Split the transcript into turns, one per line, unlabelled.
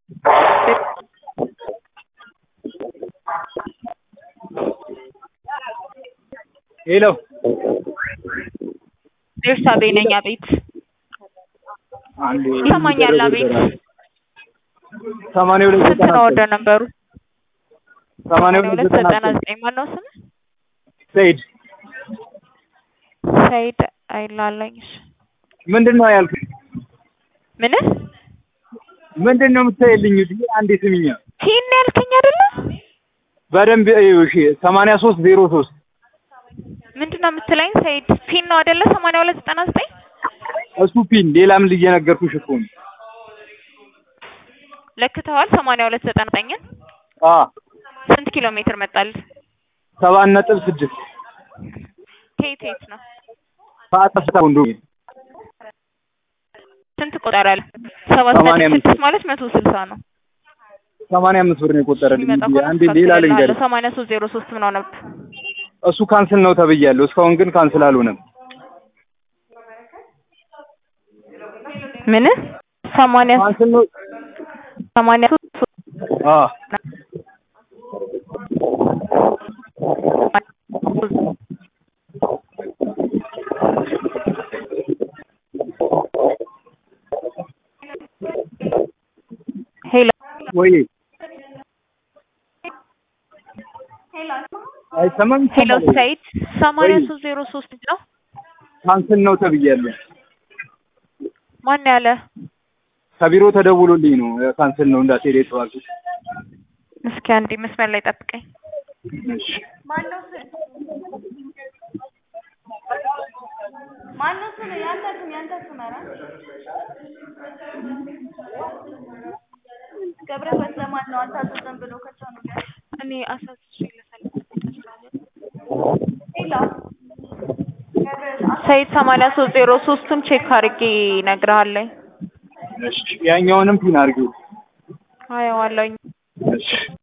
ሄሎ
ቤርሳቤ ነኝ። አቤት
አንዴ
ይሰማኛል? አቤት
ሰማንያ ሁለት
ስንት ነው ወደ ነበሩ?
ሰማንያ
ሁለት
ሁለት
ዘጠና
ዘጠና
ዘጠኝ ማነው ስም?
ሰይድ
ሰይድ አይላለኝ። እሺ
ምንድን ነው ያልኩኝ?
ምን
ምንድን ነው የምታይልኝ? እዚህ አንዴ ስሚኛ
ቲን ያልከኝ አይደለ?
በደንብ እዩ። እሺ ሰማንያ ሶስት ዜሮ ሶስት
ምንድን ነው የምትለኝ? ሰይድ ፒን ነው አይደለ? ሰማንያ ሁለት ዘጠና ዘጠኝ
እሱ ፒን ሌላ ምን እየነገርኩሽ እኮ ነው።
ለክተዋል። ሰማንያ ሁለት ዘጠና ዘጠኝን
አ
ስንት ኪሎ ሜትር መጣል?
ሰባት ነጥብ ስድስት
ከየት የት ነው?
ከአጠፍታ ወንዶ
ስንት ቆጠራል? ሰባት
ሰማንያ
ነጥብ
አምስት
ስድስት ማለት መቶ ስልሳ ነው።
ሰማንያ አምስት ብር ነው የቆጠረልኝ።
የሚመጣ
እዚህ
ከሆነ
አንዴ ሌላ ልንገርሽ፣
ሰማንያ ሶስት ዜሮ ሶስት ምን ሆነብህ?
እሱ ካንስል ነው ተብያለሁ። እስካሁን ግን ካንስል አልሆነም።
ምን ሰማንያ
ካንስል ነው
ሰማንያ ሶስት
አ
ሄሎ
ወይ አይሰማም።
ሄሎ ሰይድ ሰማንያ
ወይ
ሶስት ዜሮ ሶስት ነው።
ካንስል ነው ተብያለሁ።
ማን ያለ?
ከቢሮ ተደውሎልኝ ነው ካንስል ነው እንዳትሄድ የተባልኩት።
እስኪ አንዴ መስመር ላይ ጠብቀኝ።
እሺ
ማነው ስም? ማነው ስም? ያንተ ስም ያንተ ስም ኧረ ገብረ በሰማን ነው አታዘዘም ብሎ ከቻኑ ጋር
እኔ አሳስቼ
ሌላ
ሰይድ ሰማንያ ሶስት ዜሮ ሶስቱን ቼክ አድርጌ እነግርሃለሁ።
እሺ ያኛውንም ፒን አድርጊው።
አየዋለሁኝ።
እሺ